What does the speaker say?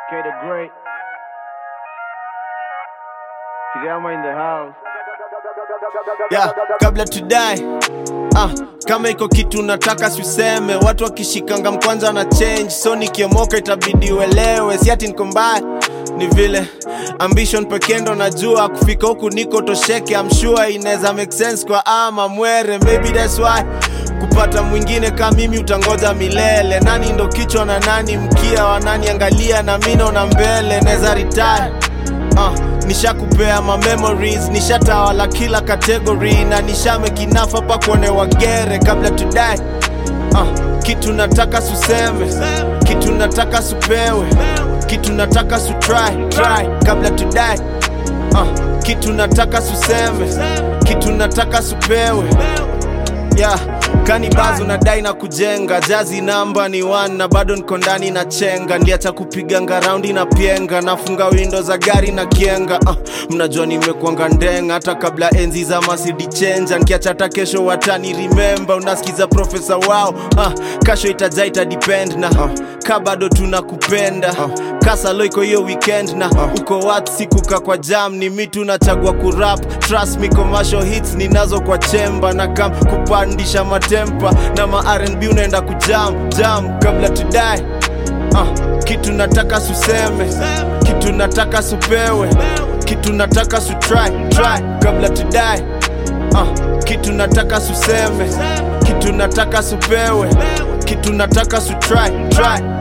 K the Great. Kigama in the house. yeah, kabla tudai ah, kama iko kitu nataka siuseme watu wakishikanga mkwanza na change so nikiomoka itabidi uelewe si ati niko mbaya ni vile ambition pekee ndo najua kufika huku niko tosheke I'm sure inaweza make sense kwa ama mwere maybe that's why kupata mwingine kama mimi utangoja milele nani ndo kichwa na nani mkia wananiangalia na mi naona mbele naweza retire uh, nishakupea ma memories nishatawala kila category na nishamekinafa pa kuonewa gere kabla tudai uh, kitu nataka suseme kitu nataka supewe kitu nataka su try, try kabla tudai uh, kitu nataka suseme kitu nataka supewe yeah. kanibazo nadai na kujenga jazi namba ni one na bado niko ndani na chenga ndiacha kupiganga raundi na pienga nafunga windo za gari na kienga uh, mnajua nimekwanga ndenga hata kabla enzi za masidi chenja nkiacha hata kesho watani remember unasikiza profesa wao uh, kasho itaja ita depend na uh, ka bado tunakupenda uh, kasalo iko hiyo weekend na uh, uko wat sikuka kwa jam ni mi tunachagua kurap trust me commercial hits ninazo kwa chemba na kam kupandisha matempa na ma rnb unaenda kujam jam kabla tudai uh, kitu nataka suseme kitu nataka supewe kitu nataka su try, try kabla tudai uh, kitu nataka suseme kitu nataka supewe kitu nataka su try, try